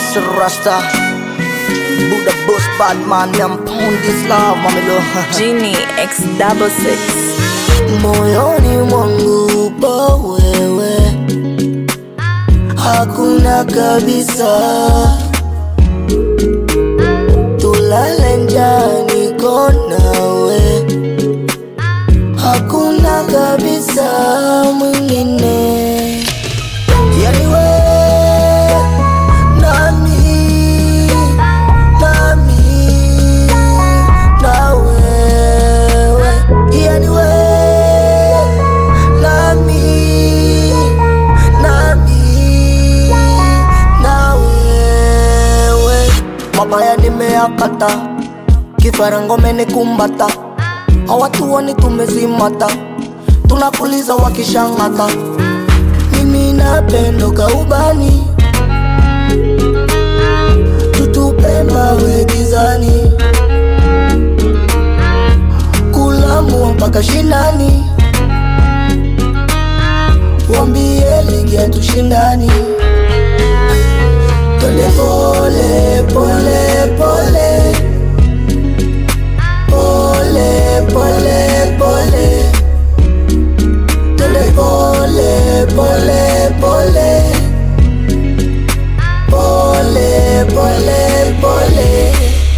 Mr. Rasta Buddha boss bad man me I'm pound this love mamilo Genie X double six. Moyoni mwangu upo wewe Hakuna kabisa Tulale njaa niko nawe Hakuna kabisa mwingine Yani we nami nami na wewe yani we nami nami na wewe mabaya nimeyakata kifarangome ni kumbata hawatuoni tumezimata tunapuliza wakishangata mimi napendo kaubani tutupe mawe gizani kulamua mpaka shinani wambie ligi ya tushindani tole pole pole pole pole pole pole tole pole pole pole pole pole pole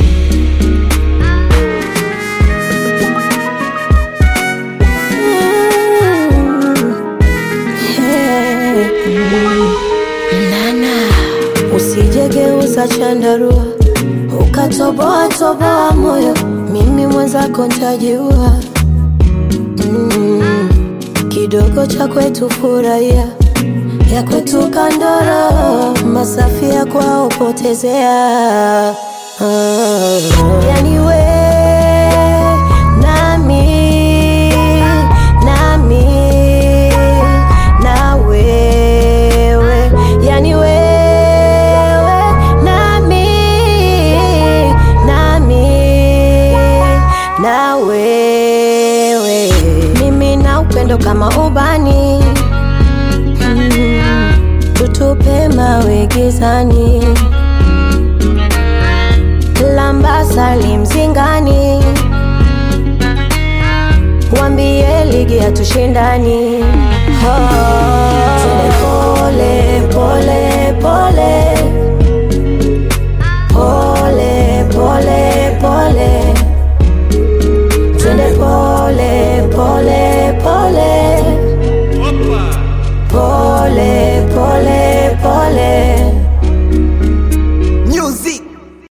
Usijegeuza chandarua ukatoboa toboa moyo, mimi mwenzako ntajiua. Mm, kidogo cha kwetu furahia, ya kwetu kandoro, masafi ya kwao potezea. Ah, yani we nami nami na wewe yani wewe nami nami na wewe mimi na upendo kama ubani mm, tutupe mawe gizani lambasali mzingani wambie ligi ya tushindani pole pole pole